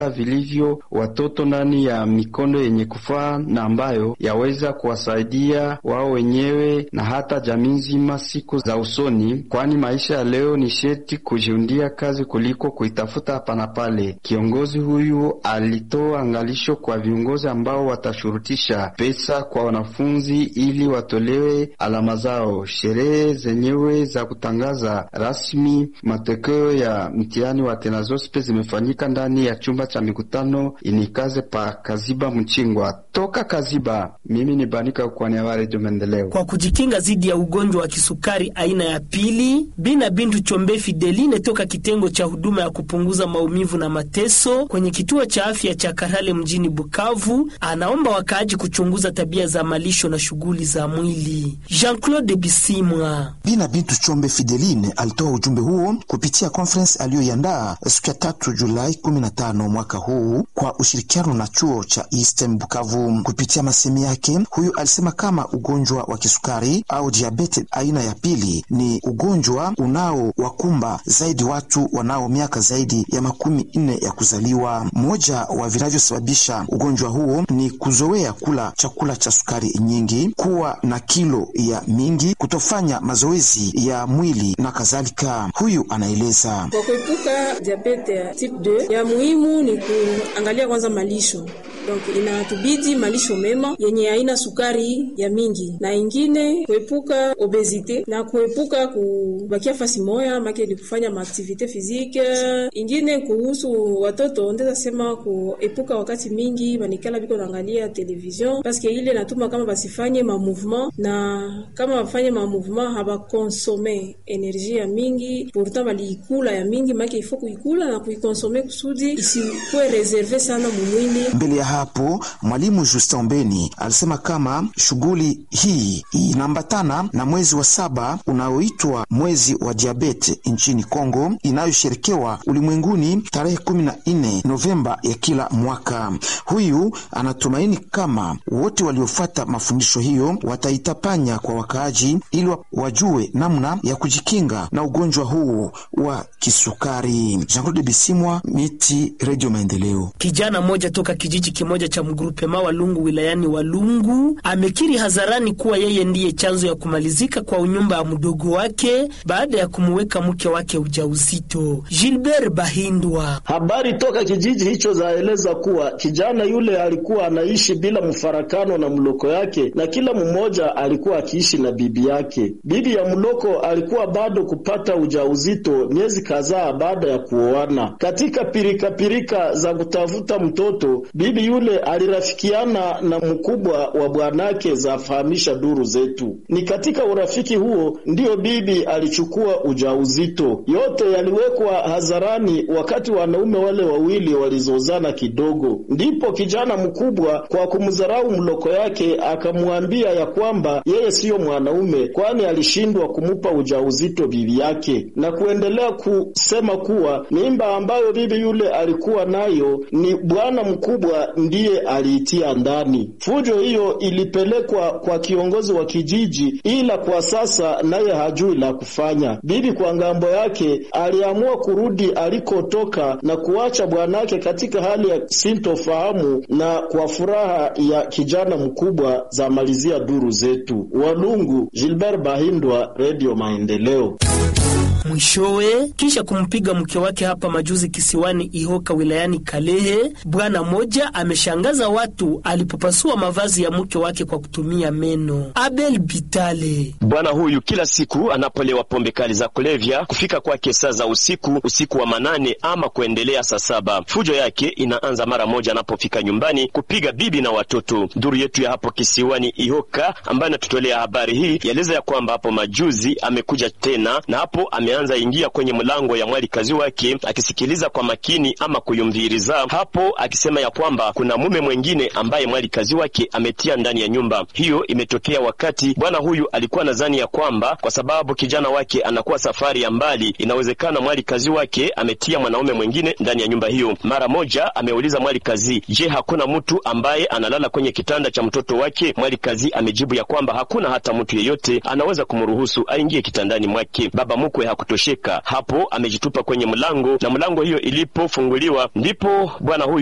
vilivyo watoto ndani ya mikondo yenye kufaa na ambayo yaweza kuwasaidia wao wenyewe na hata jamii nzima siku za usoni, kwani maisha ya leo ni sherti kujiundia kazi kuliko kuitafuta hapa na pale. Kiongozi huyu alitoa angalisho kwa viongozi ambao watashurutisha pesa kwa wanafunzi ili watolewe alama zao. Sherehe zenyewe za kutangaza rasmi matokeo ya mtihani wa tenazospe zimefanyika ndani ya chumba cha mikutano inikaze pa Kaziba Mchingwa. Toka Kaziba, mimi ni Banika kwa niaba ya Redio Maendeleo. Kwa kujikinga dhidi ya ugonjwa wa kisukari aina ya pili, Bina Bintu Chombe Fideline toka kitengo cha huduma ya kupunguza maumivu na mateso kwenye kituo cha afya cha Karale mjini Bukavu, anaomba wakaaji kuchunguza tabia za malisho na shughuli za mwili. Jean-Claude Bisimwa. Bina Bintu Chombe Fideline alitoa ujumbe huo kupitia conference aliyoiandaa siku ya tatu Julai 15 mwaka huu kwa ushirikiano na chuo cha Eastern Bukavu. Kupitia masemi yake, huyu alisema kama ugonjwa wa kisukari au diabete aina ya pili ni ugonjwa unaowakumba zaidi watu wanao miaka zaidi ya makumi nne ya kuzaliwa. Mmoja wa vinavyosababisha ugonjwa huo ni kuzoea kula chakula cha sukari nyingi, kuwa na kilo ya mingi, kutofanya mazoezi ya mwili na kadhalika. Huyu anaeleza kwa kuepuka diabete ya type 2 ya muhimu ni kuangalia kwanza malisho donc inatubidi malisho mema yenye haina sukari ya mingi, na ingine kuepuka obesite na kuepuka kubakia fasi moya make ni kufanya maaktivite fizike. Ingine kuhusu watoto ndeza sema kuepuka wakati mingi banikala biko naangalia television paske ile natuma kama basifanye ma mouvement, na kama bafanye ma mouvement habakonsome energie ya mingi, pourtant baliikula ya mingi make ifo kuikula na kuikonsome kusudi isikuwe reserve sana mumwili mbele ya hapo mwalimu Justin Mbeni alisema kama shughuli hii inaambatana na mwezi wa saba unaoitwa mwezi wa diabete nchini Kongo inayosherekewa ulimwenguni tarehe kumi na nne Novemba ya kila mwaka. Huyu anatumaini kama wote waliofuata mafundisho hiyo wataitapanya kwa wakaaji ili wajue namna ya kujikinga na ugonjwa huu wa kisukari. Jean-Claude Bisimwa, Miti, Radio Maendeleo. Kijana mmoja toka kijiji kimoja cha mgrupema Walungu wilayani Walungu amekiri hadharani kuwa yeye ndiye chanzo ya kumalizika kwa unyumba ya mdogo wake baada ya kumuweka mke wake ujauzito. Gilbert Bahindwa. Habari toka kijiji hicho zaeleza kuwa kijana yule alikuwa anaishi bila mfarakano na mloko yake, na kila mmoja alikuwa akiishi na bibi yake. Bibi ya mloko alikuwa bado kupata ujauzito miezi kadhaa baada ya kuoana. Katika pirikapirika pirika za kutafuta mtoto, bibi yule alirafikiana na mkubwa wa bwanake, zafahamisha duru zetu. Ni katika urafiki huo ndiyo bibi alichukua ujauzito. Yote yaliwekwa hadharani wakati wanaume wale wawili walizozana kidogo, ndipo kijana mkubwa kwa kumdharau mloko yake akamwambia ya kwamba yeye siyo mwanaume, kwani alishindwa kumupa ujauzito bibi yake, na kuendelea kusema kuwa mimba ambayo bibi yule alikuwa nayo ni bwana mkubwa ndiye aliitia ndani. Fujo hiyo ilipelekwa kwa kiongozi wa kijiji, ila kwa sasa naye hajui la kufanya. Bibi kwa ngambo yake aliamua kurudi alikotoka na kuacha bwanake katika hali ya sintofahamu na kwa furaha ya kijana mkubwa, za malizia duru zetu. Walungu, Gilbert Bahindwa, Radio Maendeleo. Mwishowe, kisha kumpiga mke wake hapa majuzi kisiwani Ihoka wilayani Kalehe, bwana mmoja ameshangaza watu alipopasua mavazi ya mke wake kwa kutumia meno. Abel Bitale. Bwana huyu kila siku anapolewa pombe kali za kulevya, kufika kwake saa za usiku, usiku wa manane ama kuendelea saa saba. Fujo yake inaanza mara moja anapofika nyumbani kupiga bibi na watoto. Duru yetu ya hapo kisiwani Ihoka ambayo inatutolea habari hii yaeleza ya kwamba hapo majuzi amekuja tena na hapo ameanza ingia kwenye mlango ya mwali kazi wake akisikiliza kwa makini ama kuyumviriza hapo, akisema ya kwamba kuna mume mwengine ambaye mwali kazi wake ametia ndani ya nyumba hiyo. Imetokea wakati bwana huyu alikuwa nadhani ya kwamba kwa sababu kijana wake anakuwa safari ya mbali, inawezekana mwali kazi wake ametia mwanaume mwengine ndani ya nyumba hiyo. Mara moja ameuliza mwali kazi, je, hakuna mtu ambaye analala kwenye kitanda cha mtoto wake? Mwali kazi amejibu ya kwamba hakuna hata mtu yeyote anaweza kumruhusu aingie kitandani mwake. Baba mkwe kutosheka. Hapo amejitupa kwenye mlango na mlango hiyo ilipofunguliwa ndipo bwana huyu